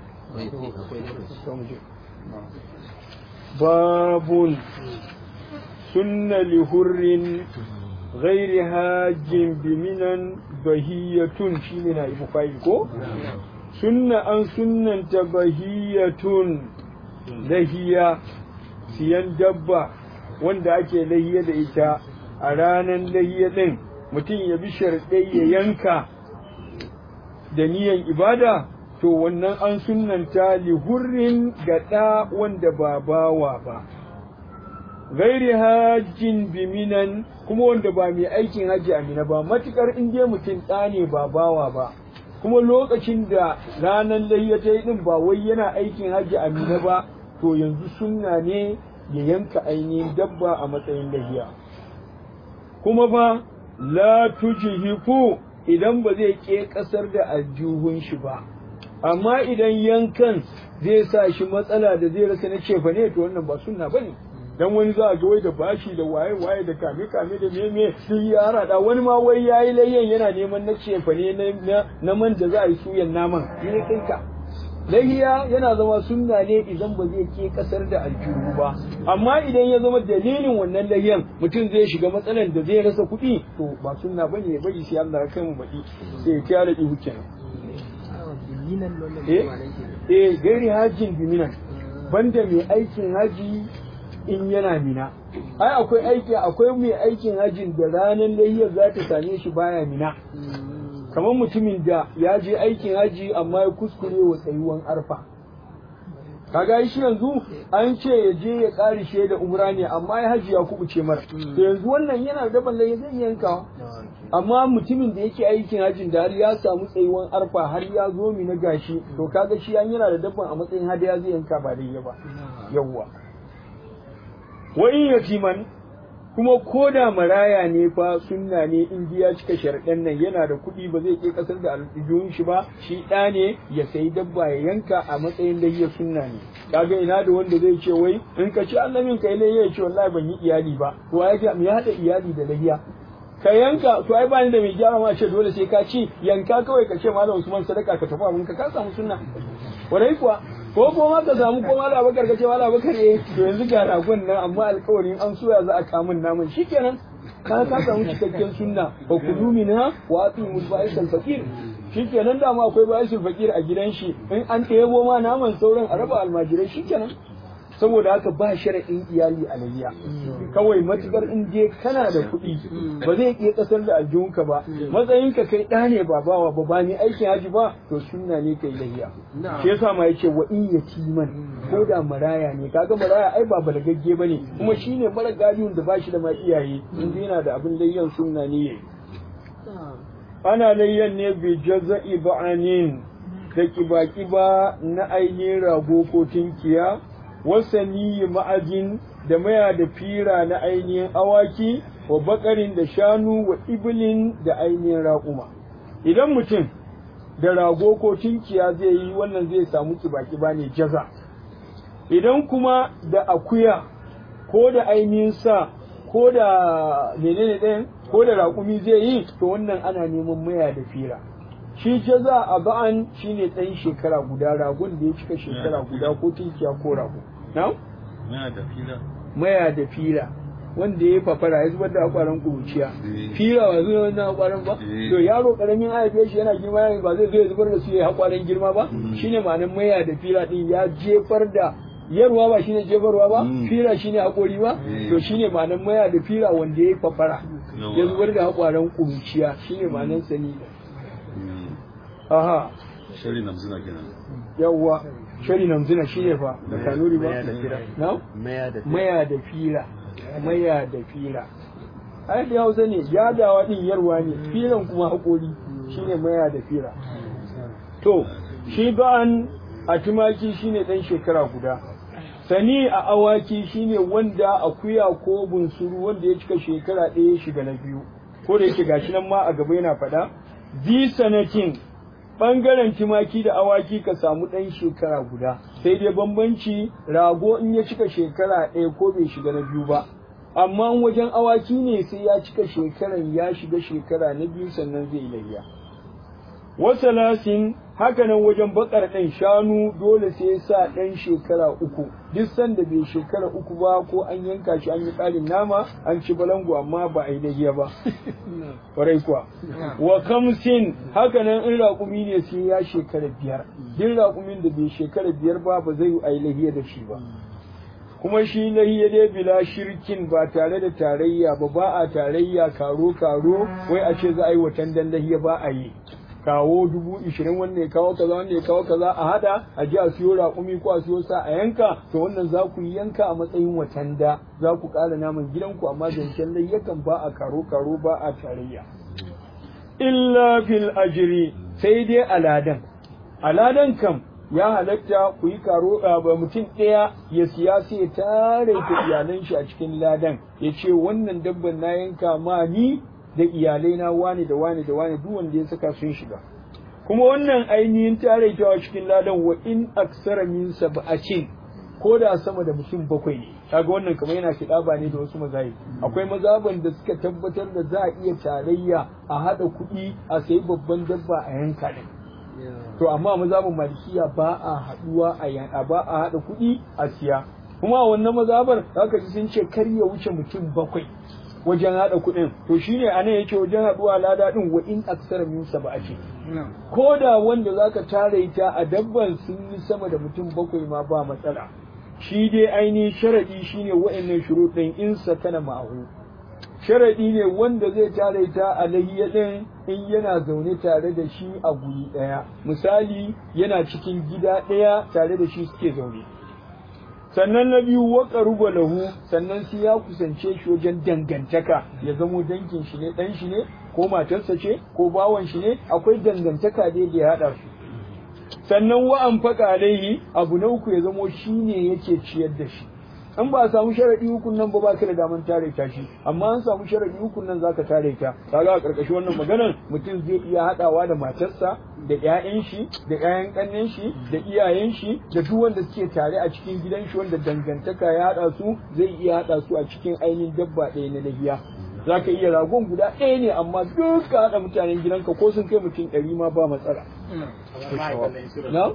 باب سن لهر غير هاج بمنا بهية شيني نائب فايكو سن أن سنن بهية لهية siyan dabba wanda ake lahiya da ita a ranar lahiya ɗin mutum ya bi sharɗai ya yanka da niyan ibada to wannan an sunanta lihurrin ga ɗa wanda ba bawa ba gairi hajjin biminan kuma wanda ba mai aikin hajji amina ba matukar in dai mutum ɗa ne ba bawa ba kuma lokacin da ranar layya ta yi ɗin ba wai yana aikin hajji amina ba to yanzu sunna ne ya yanka ainihin dabba a matsayin lahiya kuma ba la tujihiku idan ba zai ke ƙasar da aljihun shi ba amma idan yankan zai sa shi matsala da zai rasa na cefa ne to wannan ba sunna bane dan wani za a ga wai da bashi da waye waye da kame kame da meme sun yi harada wani ma wai yayi layyan yana neman na cefa ne na na man da za a yi suyan naman ne kinka lahiya yana zama sunna ne idan ba zai ke kasar da aljihu ba amma idan ya zama dalilin wannan lahiyan mutum zai shiga matsalan da zai rasa kuɗi to ba sunna bane ya bari sai Allah ya kai mu baɗi sai ya kyara ihu kenan eh gairi hajjin biminan banda mai aikin haji in yana mina ai akwai aiki akwai mai aikin hajin da ranar layyar za ta same shi baya mina kamar mutumin da ya je aikin haji amma ya kuskure wa tsayuwan arfa kaga shi yanzu an ce ya je ya ƙarishe da umra ne amma ya haji ya kubuce mara to yanzu wannan yana da balle zai yanka amma mutumin da yake aikin hajin da har ya samu tsayuwan arfa har ya zo mi na gashi to kaga shi an yana da dabban a matsayin hadiya zai yanka ba dai ba yawwa wa in yatiman kuma ko da maraya ne fa sunna ne in ya cika sharɗan nan yana da kuɗi ba zai ke kasar da aljihun shi ba shi ɗa ne ya sayi dabba ya yanka a matsayin lahiya sunna ne kaga ina da wanda zai ce wai in ka ci Allah min kai lahiya ya ce wallahi ban yi iyali ba to ya ce me ya haɗa iyali da lahiya ka yanka to ai bani da mai gyara ma ce dole sai ka ci yanka kawai ka ce malam Usman sadaka ka tafi abin ka ka samu sunna wadai kuwa ko ko ma ka samu ko malam Abubakar ka ce malam Abubakar eh to yanzu ga ragon nan amma alƙawarin an soya za a kamun naman shikenan ka ka samu cikakken sunna fa kulu minha wa atimul ba'isal fakir shikenan da ma akwai ba'isul fakir a gidan shi in an ɗebo ma naman sauran a raba almajirai shikenan saboda haka ba sharaɗin iyali a layya kawai matukar in je kana da kuɗi ba zai iya kasar da aljihunka ba matsayinka kai ɗa ne ba bawa ba ba ni aikin haji ba to sunna ne kai layya shi yasa ma yace wa in yatiman ko da maraya ne kaga maraya ai ba balagagge bane kuma shine mara galiyun da bashi da ma iyaye in yana da abin layyan sunna ne yayi ana layyan ne bi jaza'i ba'anin da kiba-kiba na ainihin rago ko tinkiya wasani ma'ajin da maya da fira na ainihin awaki wa bakarin da shanu wa ibilin da ainihin raƙuma idan mutum da rago ko tinkiya zai yi wannan zai samu kiba-kiba ne jaza idan kuma da akuya ko da ainihin sa ko da menene ɗayan ko da raƙumi zai yi to wannan ana neman maya da fira shi jaza a ba'an shine ɗan shekara guda ragon da ya cika shekara guda ko tinkiya ko rago na? maya da fira maya da fira wanda ya fafara ya zubar da akwaran kuruciya fira ba zuwa wannan akwaran ba to yaro karamin haife shi yana girma yana ba zai zo ya zubar da su ya akwaran girma ba shine ma'anar maya da fira din ya jefar da yarwa ba shine jefarwa ba fira shine hakori ba to shine ma'anar maya da fira wanda ya fafara ya zubar da akwaran kuruciya shine ma'anar sani aha shari namzina kenan yawwa shari namzina shi ne fa da kanuri ba Maya da fira. na maya da maya da fila maya da fila ai da hausa ne yadawa din yarwa ne filan kuma haƙori shine maya da fila to shi ba'an a tumaki shine dan shekara guda sani a awaki shine wanda akuya ko bunsuru wanda ya cika shekara ɗaya ya shiga na biyu ko da yake gashi nan ma a gaba yana faɗa bi sanatin ɓangaren tumaki da awaki ka samu ɗan shekara guda sai dai bambanci rago in ya cika shekara ɗaya ko bai shiga na biyu ba amma wajen awaki ne sai ya cika shekaran ya shiga shekara na biyu sannan zai layya wasalasin hakanan wajen bakar ɗan shanu dole sai ya sa ɗan shekara uku duk sanda bai shekara uku ba ko an yanka shi an yi ƙarin nama an ci balangu amma ba a yi lahiya ba kwarai kuwa wa kamsin hakanan in raƙumi ne sai ya shekara biyar duk raƙumin da bai shekara biyar ba ba zai yi a yi lahiya da shi ba kuma shi lahiya dai bila shirkin ba tare da tarayya ba ba a tarayya karo karo wai a ce za a yi watan dan lahiya ba a yi kawo dubu ishirin wanda ya kawo kaza wanda ya kawo kaza a hada a ji a siyo raƙumi ko a siyo sa a yanka to wannan za ku yi yanka a matsayin watan da za ku ƙara naman gidanku amma zancen lai yakan ba a karo karo ba a tarayya illa fil ajri sai dai aladan aladan kam ya halatta ku yi karo ba mutum ɗaya ya siya sai ya tare da iyalan shi a cikin ladan ya ce wannan dabban na yanka ma ni da iyalai na wane da wane da wane duk wanda ya saka sun shiga kuma wannan ainihin taraitawa cikin ladan wa in aksara min sab'atin ko da sama da mutum bakwai ne kaga wannan kamar yana kiɗaba ne da wasu mazayi akwai mazaban da suka tabbatar da za a iya tarayya a haɗa kuɗi a sayi babban dabba a yanka ne to amma mazhabin malikiya ba a haɗuwa a ba a haɗa kuɗi a siya kuma a wannan mazabar zaka ji sun ce kar ya wuce mutum bakwai wajen haɗa kuɗin to shine a nan yake wajen haɗuwa lada ɗin wa in aksara min sab'ati ko da wanda zaka tare ta a dabban sun yi sama da mutum bakwai ma ba matsala shi dai ainihin sharadi shine wa'annan shuruɗin in sakana ma'ahu sharadi ne wanda zai tare ta a lahiya ɗin in yana zaune tare da shi a guri ɗaya misali yana cikin gida ɗaya tare da shi suke zaune sannan na biyu waka ruba lahu sannan sai ya kusance shi wajen dangantaka ya zamo dangin shi ne dan shi ne ko matarsa ce ko bawan shi ne akwai dangantaka dai da ya hada su sannan wa an faka alaihi abu na uku ya zamo shi ne yake ciyar da shi an ba a samu sharadi hukun nan ba ba ka da daman tare ta shi amma an samu sharadi hukun nan zaka tare ta kaga a karkashin wannan maganar mutum zai iya hadawa da matarsa da ƴaƴan shi da ƴaƴan ƙannen shi da iyayen shi da duk wanda suke tare a cikin gidan shi wanda dangantaka ya hada su zai iya hada su a cikin ainihin dabba ɗaya na lahiya zaka iya ragon guda ɗaya ne amma duk ka hada mutanen gidanka ko sun kai mutum ɗari ma ba matsala na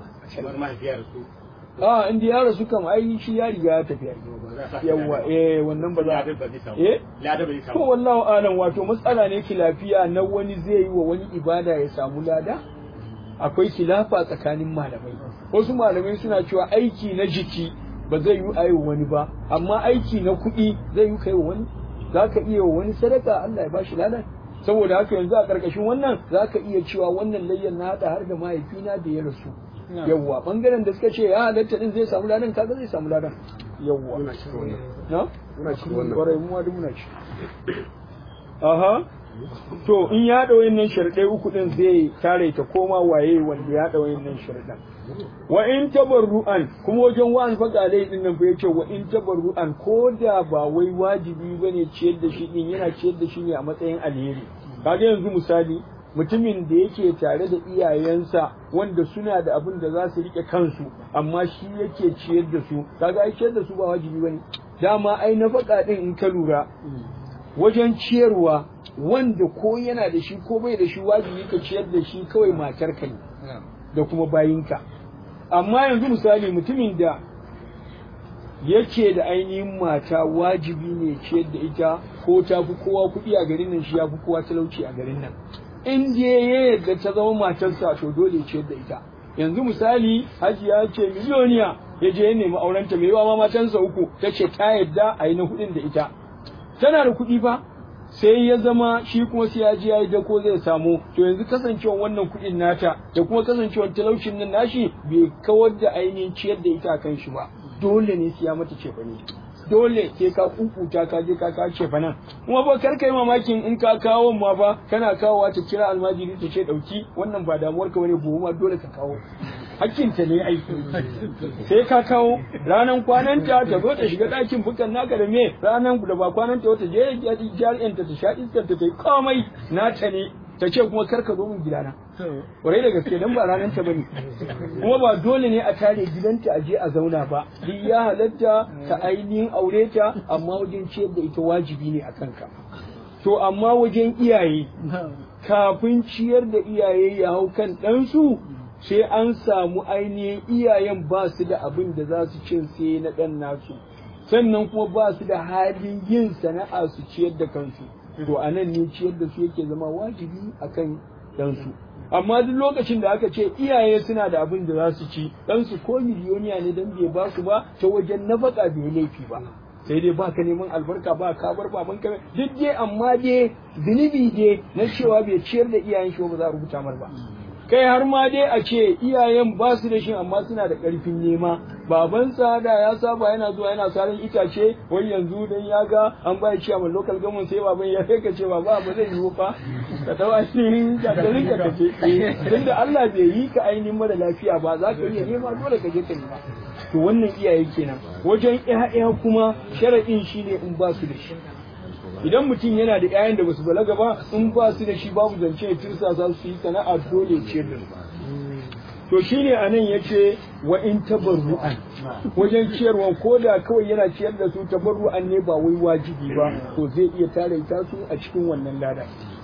a inda ya rasu kam ai shi ya riga ya tafi yawa eh wannan ba za eh to wallahu alam wato matsala ne kilafiya na wani zai yi wa wani ibada ya samu lada akwai kilafa tsakanin malamai wasu malamai suna cewa aiki na jiki ba zai yi ayi wani ba amma aiki na kuɗi zai yi kai wani za ka iya wa wani sadaka Allah ya bashi ladan saboda haka yanzu a ƙarƙashin wannan za ka iya cewa wannan layyan na haɗa har da mahaifina da ya rasu yawwa bangaren da suka ce ya halatta din zai samu ladan kaga zai samu ladan yawwa Muna cikin wannan. na Muna cikin wannan. kwarai mu ma duk muna ci aha to in ya haɗa wayannan sharɗai uku din zai tare ta koma waye wanda ya haɗa wayannan sharɗan wa in tabarru'an kuma wajen wa'an faƙalai din nan fa yace wa in tabarru'an ko da ba wai wajibi bane ciyar da shi din yana ciyar da shi ne a matsayin alheri kaga yanzu misali mutumin da yake tare da iyayensa wanda suna da abin da za su rike kansu amma shi yake ciyar da su kaga ai ciyar da su ba wajibi bane dama ai na faƙa din in ka lura wajen ciyarwa wanda ko yana da shi ko bai da shi wajibi ka ciyar da shi kawai matarka ne da kuma bayinka amma yanzu misali mutumin da yake da ainihin mata wajibi ne ciyar da ita ko ta fi kowa kuɗi a garin nan shi ya fi kowa talauci a garin nan in je ya yadda ta zama matarsa to dole ciyar da ita yanzu misali hajiya ce miliyoniya ya je ya nemi aurenta mai yawa ma matansa uku ta ce ta yadda a yi na kuɗin da ita tana da kuɗi fa sai ya zama shi kuma sai ya je ya yi dako zai samu to yanzu kasancewan wannan kuɗin nata da kuma kasancewan talaucin nan nashi bai kawar da ainihin ciyar da ita kan shi ba dole ne sai ya mata cefane dole sai ka kukuta ka je ka kawo cefanen kuma ba kar kai mamakin in ka kawo ma fa kana kawowa ta kira almajiri ta ce dauki wannan ba damuwar ka bane gobe ma dole ka kawo hakkinta ne aiki sai ka kawo ranan kwananta ta zo ta shiga ɗakin bukan naka da me ranan da ba kwananta wata je jari'anta ta sha iskar ta ta yi komai nata ne ta ce kuma kar ka zo min gidana kwarai da gaske dan ba ranar ta bane kuma ba dole ne a tare gidanta a je a zauna ba duk ya halatta ta ainihin aure ta amma wajen ciyar da ita wajibi ne a kanka to amma wajen iyaye kafin ciyar da iyaye ya hau kan ɗansu sai an samu ainihin iyayen ba su da abin da za su cin sai na ɗan nasu sannan kuma ba su da halin yin sana'a su ciyar da kansu to a nan ne ciyar da su yake zama wajibi akan ɗansu amma duk lokacin da aka ce iyaye suna da abin da za su ci ɗansu ko miliyoniya ne don bai ba su ba ta wajen nafaka bai laifi ba sai dai baka neman albarka ba ka bar baban ka duk dai amma dai zunubi dai na cewa bai ciyar da iyayen shi ba za a rubuta mar ba kai har ma dai a ce iyayen ba su da shi amma suna da ƙarfin nema babansa da ya saba yana zuwa yana sarin itace wai yanzu dan ya ga an bai ciya mai local government sai baban ya kai ka ce baba ba zai yiwu fa ka dau ainihin jakarin ka kace tunda Allah bai yi ka ainihin mara lafiya ba za ka iya nema dole ka je ka nema to wannan iyaye kenan wajen ƴaƴa kuma sharaɗin shine in ba su da shi idan mutum yana da ƴaƴan da basu balaga ba in ba su da shi babu zance tirsa za su yi sana'a dole ce da to shine anan yace wa in tabarru'an wajen ciyarwa ko da kawai yana ciyar da su tabarru'an ne ba wai wajibi ba to zai iya tare ta su a cikin wannan lada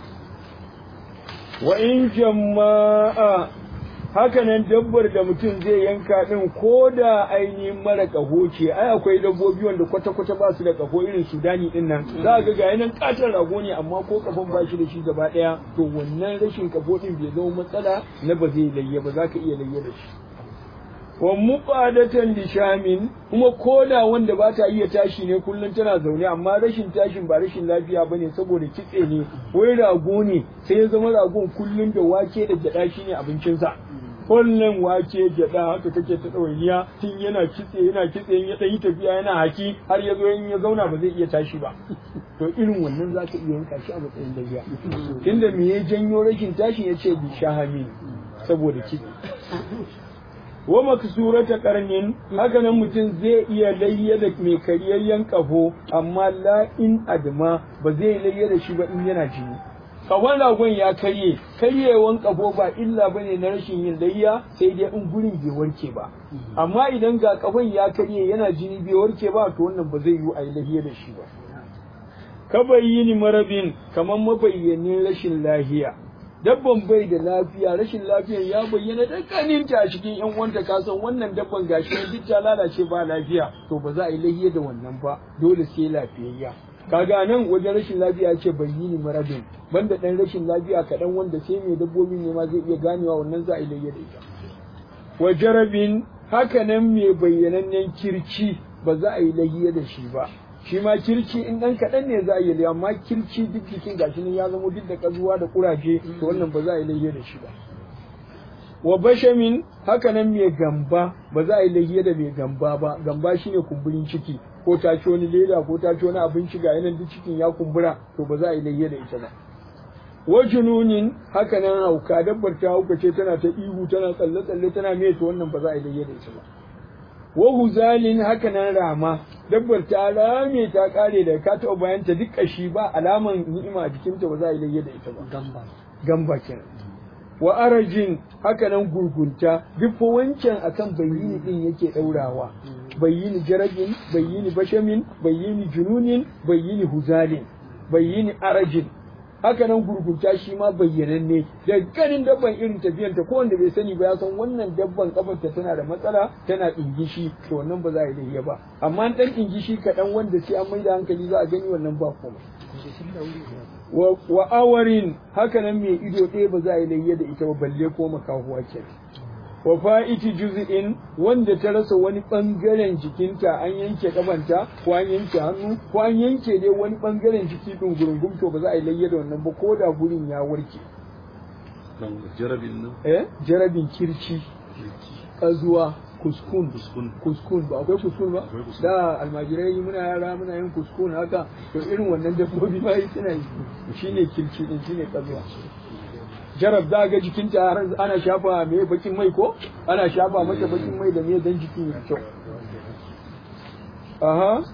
wa in jama'a hakanan dabbar da mutum zai yanka din ko da ainihin mara kaho ce ai akwai dabbobi wanda kwata-kwata ba su da kaho irin sudani din nan za ga ga nan katon rago ne amma ko kafan ba shi da shi gaba daya to wannan rashin kafo din bai zama matsala na ba zai layya ba za ka iya layya da shi wa muqadatan lishamin kuma koda wanda ba ta iya tashi ne kullun tana zaune amma rashin tashin ba rashin lafiya bane saboda kitse ne wai rago ne sai ya zama ragon kullun da wake da gyada shine abincinsa kullum wake gyada haka kake ta ɗawainiya tun yana kitse yana kitse ya ɗan yi tafiya yana haki har ya zo in ya zauna ba zai iya tashi ba to irin wannan za ka iya yanka shi a matsayin lafiya tunda me ya janyo rashin tashin ya ce bi shahami saboda kitse wa maksurata karnin haka nan mutum zai iya layya da mai kariyayyen kafo amma la in adma ba zai layya da shi ba in yana jini kawon ragon ya karye karyewan kafo ba illa bane na rashin yin layya sai dai in gurin bai warke ba amma idan ga kafon ya karye yana jini bai warke ba to wannan ba zai yi a yi layya da shi ba ka bayyini marabin kamar mabayyanin rashin lahiya dabban bai da lafiya rashin lafiyar ya bayyana dukkaninta a cikin yan wanda ka san wannan dabban gashi duk ta lalace ba lafiya to ba za a yi lahiya da wannan ba dole sai lafiyayya kaga nan wajen rashin lafiya ce bayyini marabin banda dan rashin lafiya kaɗan wanda sai mai dabbobi ne ma zai iya ganewa wannan za a yi lahiya da ita wa jarabin haka nan mai bayyanannen kirci ba za a yi lahiya da shi ba shi ma kirci in ɗan kaɗan ne za a yi amma kirci duk jikin gashi nan ya zama duk da ƙazuwa da ƙuraje to wannan ba za a yi layye da shi ba wa bashamin haka nan mai gamba ba za a yi layye da mai gamba ba gamba shine kumburin ciki ko ta ci wani leda ko ta ci wani abinci ga yanan duk cikin ya kumbura to ba za a yi layye da ita ba wa jununin haka nan hauka dabbar ta hauka ce tana ta ihu tana tsalle tsalle tana me to wannan ba za a yi layye da ita ba wa huzalin haka nan rama dabbar ta rame ta kare da ka taɓa bayanta duk kashi ba alaman ni'ima a jikinta ba za a yi layya da ita ba gamba gamba kenan wa arajin haka nan gurgunta duk fa wancan akan bayyini din yake daurawa bayyini jarabin bayyini bashamin bayyini jununin bayyini huzalin bayyini arajin haka nan gurgunta shi ma bayyananne da ganin dabban irin tafiyanta ko wanda bai sani ba ya san wannan dabban kafarta tana da matsala tana ingishi to wannan ba za a yi lahiya ba amma dan ingishi kaɗan wanda sai an maida hankali za a gani wannan ba komai wa awarin haka nan mai ido ɗaya ba za a yi lahiya da ita ba balle ko makahuwa ke wa fa'iti juz'in wanda ta rasa wani bangaren jikinta an yanke kafanta ko an yanke hannu ko an yanke dai wani bangaren jiki din gurungum to ba za a yi layya da wannan ba ko da gurin ya warke kan jarabin nan eh jarabin kirci kazuwa kuskun Kuskun. kuskun ba akwai kuskun ba Akwai kuskun. da almajirai muna yara muna yin kuskun haka to irin wannan dabbobi ma yi suna yi shine kirci din shine kazuwa jarab da ga jikinta har ana shafa me bakin mai ko ana shafa mata bakin mai da me dan jikin ya kyau aha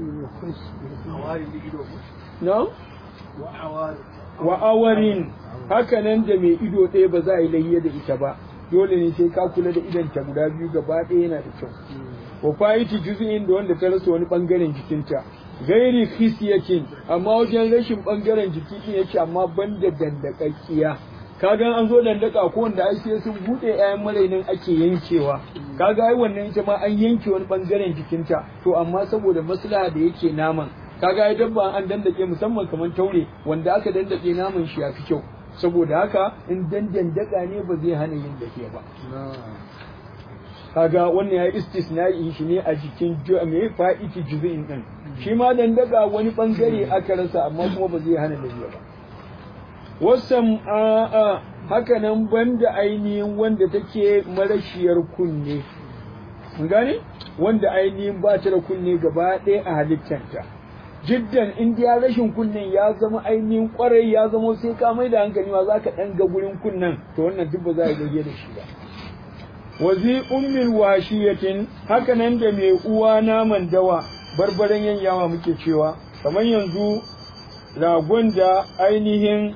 no wa awarin hakanan da mai ido ɗaya ba za a yi layya da ita ba dole ne sai ka kula da idanta guda biyu gaba ɗaya yana da kyau wa fa'iti juz'in da wanda ta rasa wani bangaren jikinta gairi khisiyatin amma wajen rashin bangaren jiki din yake amma banda dandakakkiya kaga an zo dandaka ko wanda ai sai sun bude ƴaƴan marainin ake yankewa kaga ai wannan ita ma an yanke wani bangaren jikinta to amma saboda maslaha da yake naman kaga ai dabba an dandake musamman kamar taure wanda aka dandake naman shi yafi kyau saboda haka in dan dandaka ne ba zai hana yin dafiya ba kaga wannan ya istisna'i shi ne a jikin ju- me fa'iti juz'in din shi ma dandaka wani bangare aka rasa amma kuma ba zai hana dafiya ba wasan a'a haka nan banda ainihin wanda take marashiyar kunne mun gane wanda ainihin ba ta da kunne gaba ɗaya a halittanta jiddan in ya rashin kunnen ya zama ainihin kwarai ya zama sai ka mai da hankali ma za ka ɗan ga gurin kunnen to wannan duk ba za a gage da shi ba wazi ummil washiyatin haka nan da mai uwa naman dawa barbaran yanyawa muke cewa kamar yanzu ragon da ainihin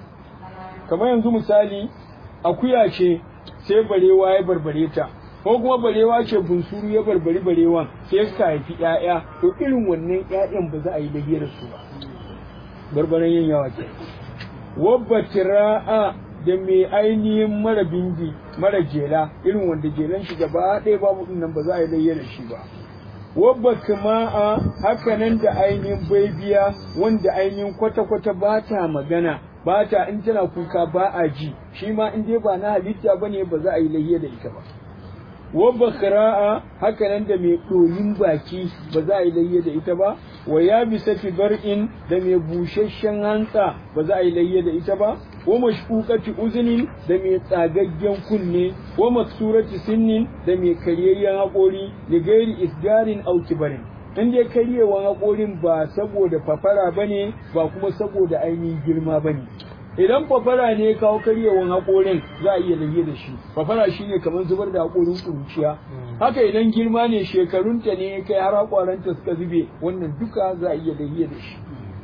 kamar yanzu misali akuya ce sai barewa ya barbare ta ko kuma barewa ce bunsuru ya barbari barewan sai suka haifi ƴaƴa to irin wannan ƴaƴan ba za a yi da su ba barbaran yin yawa ke wabba tira'a da mai ainihin mara bindi mara jela irin wanda jelan shi gaba ɗaya babu ɗin nan ba za a yi layya da shi ba wabba kama'a haka nan da ainihin baibiya wanda ainihin kwata-kwata ba ta magana ba ta in tana kuka ba a ji shi ma in dai ba na halitta ba ne ba za a yi layya da ita ba wabba khira'a haka nan da mai ɗoyin baki ba za a yi layya da ita ba wa ya bisa bar'in da mai busasshen hantsa ba za a yi layya da ita ba wa mashkukati uzunin da mai tsagaggen kunne wa maksurati sinnin da mai karyayyen haƙori da gairi isgarin auki barin in dai karyewan haƙorin ba saboda fafara bane ba kuma saboda ainihin girma bane idan fafara ne ya kawo karyewan haƙorin za a iya lage da shi fafara shine kamar zubar da haƙorin ƙuruciya haka idan girma ne shekarunta ne ya kai har haƙoranta suka zube wannan duka za a iya lage da shi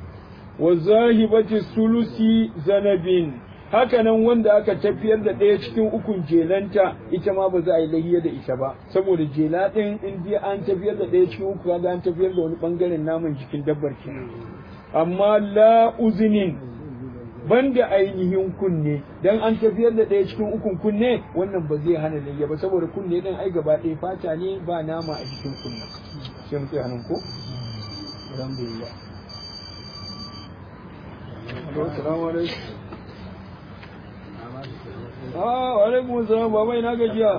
wa zahibati sulusi zanabin haka nan wanda aka tafiyar da ɗaya cikin ukun jelanta ita ma ba za a yi lahiya da ita ba saboda jela ɗin in dai an tafiyar da ɗaya cikin uku kaga an tafiyar da wani ɓangaren naman jikin dabbar kenan amma la uzinin banda ainihin kunne dan an tafiyar da ɗaya cikin ukun kunne wannan ba zai hana layya ba saboda kunne ɗin ai gaba ɗaya fata ne ba nama a jikin kunne sai mu tsaya nan ko alhamdulillah Assalamu alaikum. Ah, wa alaikum salam baba ina gajiya.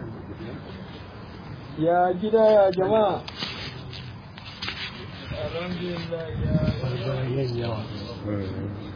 Ya gida ya jama'a. Alhamdulillah ya.